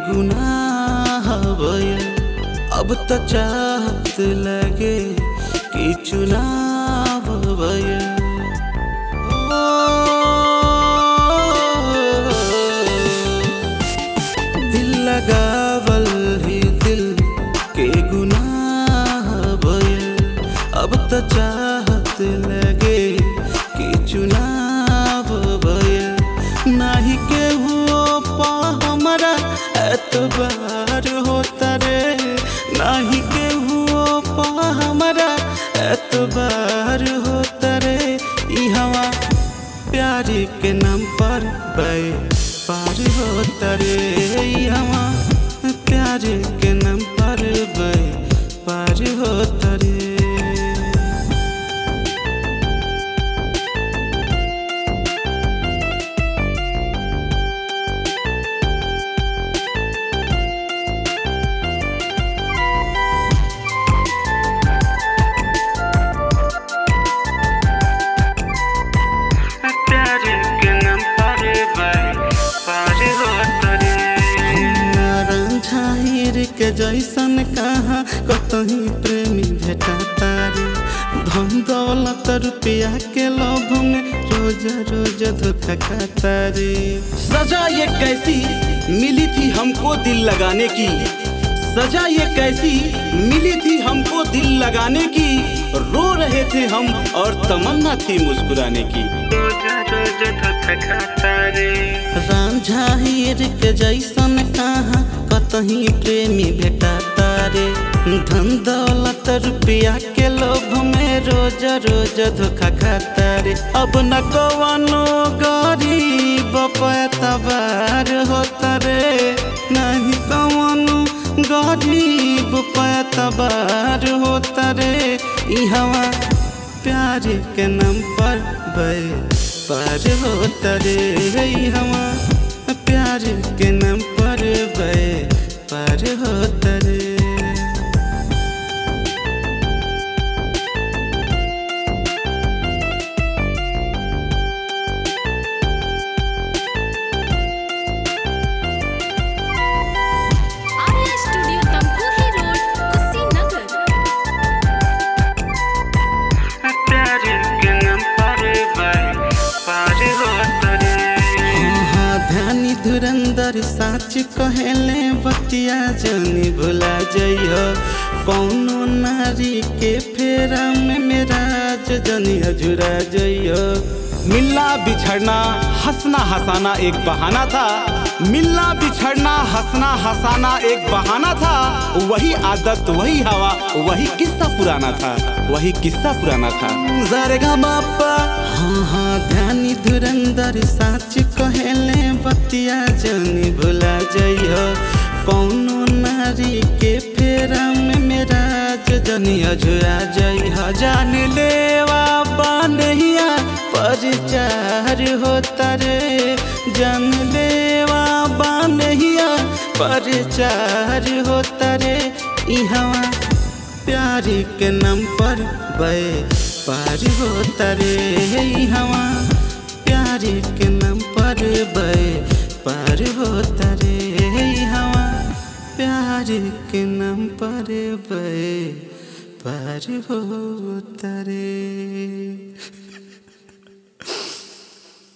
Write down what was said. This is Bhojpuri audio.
गुनाह भइल अब त चाहत लगे कि चुनाव भइल दिल लगावल ही दिल के गुनाह भइल अब त चाहत लगे कि चुनाव भइल नाही केहू पा हमरा एतबार होता रे नाही केहू पा हमरा एतबार होता रे ई हवा प्यार के नाम पर बे पार होता रे ई हवा प्यार के नाम पर बे पार होता रे प्यार के नाम पर बाई पार होता रे झाहिर के जैसन कहा कतही प्रेमी भेटा तारे धन दौलत रुपया के लोभ में रोज रोज धोखा खाता रे सजा ये कैसी मिली थी हमको दिल लगाने की सजा ये कैसी मिली थी हमको दिल लगाने की रो रहे थे हम और तमन्ना थी मुस्कुराने की रोज रोज धोखा खाता रे रांझा हीर के जैसन कहा कतही प्रेमी भेटा तारे धन दौलत रुपया के लोभ में रोज रोज धोखा खाता रे अब न कवनो गरीब पैतबार होता रे नहीं कवनो गरीब पैतबार होता रे ई हवा प्यार के नाम पर बे पार होता रे ई हवा प्यार के नाम पर बे पार होता रे आर्या स्टूडियो तमकुही रोड कुशीनगर प्यार के नाम पर बाई पार होता रे हाँ ध्यानी धुरंधर साच कहेले बतिया जनी भुला जइयो कौनो नारी के फेरा में मेरा जनी अजुरा जइयो मिलना बिछड़ना हंसना हंसाना एक बहाना था मिलना बिछड़ना हंसना हंसाना एक बहाना था वही आदत वही हवा वही किस्सा पुराना था वही किस्सा पुराना था जरगा बापा हाँ हाँ ध्यानी धुरंधर साच कहेले बतिया जनी भुला जइयो कौनो नारी के फेरा में मेरा जनी अझुरा जइह जान लेवा बानहिया परचार होता रे जान लेवा बानहिया परचार होता रे ई हवा प्यार के नाम पर बे पार होता रे ई हवा प्यार के नाम पर बे पार होता रे ई हवा प्यार के नाम पर बे पार होता रे